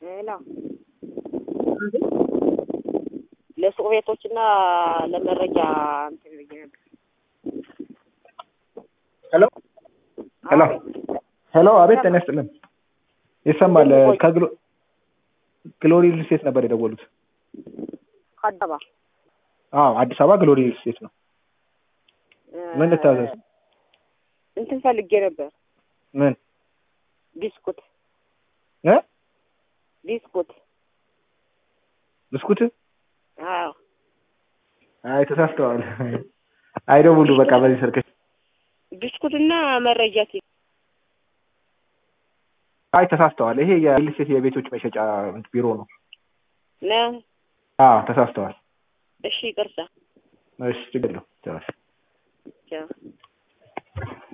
ሌላ ለሱቅ ቤቶች እና ለመረጃ እንትን ብዬ ነበር። ሄሎ ሄሎ ሄሎ፣ አቤት ጤና ይስጥልን። ይሰማል። ከግሎ ግሎሪ ሪል ስቴት ነበር የደወሉት። ከአዳማ አዎ፣ አዲስ አበባ ግሎሪ ሪል ስቴት ነው። ምን ልታዘዝ? እንትን ፈልጌ ነበር። ምን ቢስኩት እ ቢስኩት። ብስኩት? አዎ አይ ተሳስተዋል። አይደውሉ በቃ በዚህ ስልክ። ቢስኩትና መረጃ ሲ አይ ተሳስተዋል። ይሄ የሪል ስቴት የቤቶች መሸጫ ቢሮ ነው። ነው። አዎ ተሳስተዋል። እሺ ይቅርታ። እሺ ችግር የለውም። ቻው። ቻው